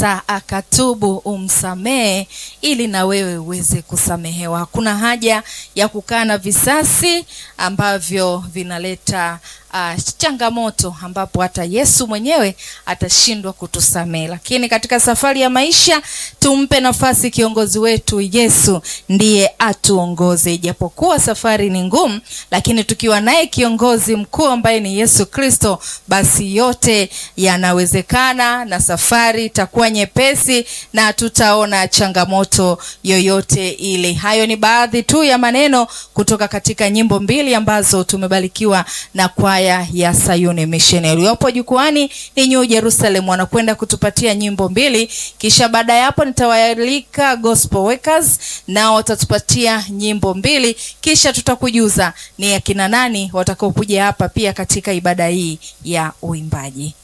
hata akatubu umsamehe, ili na wewe uweze kusamehewa. Hakuna haja ya kukaa na visasi ambavyo vinaleta uh, changamoto ambapo hata Yesu mwenyewe atashindwa kutusamehe. Lakini katika safari ya maisha tumpe nafasi kiongozi wetu Yesu, ndiye atuongoze. Ijapokuwa safari ni ngumu, lakini tukiwa naye kiongozi mkuu ambaye ni Yesu Kristo, basi yote yanawezekana na safari itakuwa nyepesi na tutaona changamoto yoyote ile. Hayo ni baadhi tu ya maneno kutoka katika nyimbo mbili ambazo tumebarikiwa na kwaya ya Sayuni Missionary. Wapo jukwani ni New Jerusalem wanakwenda kutupatia nyimbo mbili, kisha baada ya hapo nitawaalika Gospel Workers nao watatupatia nyimbo mbili, kisha tutakujuza ni akina nani watakaokuja hapa pia katika ibada hii ya uimbaji.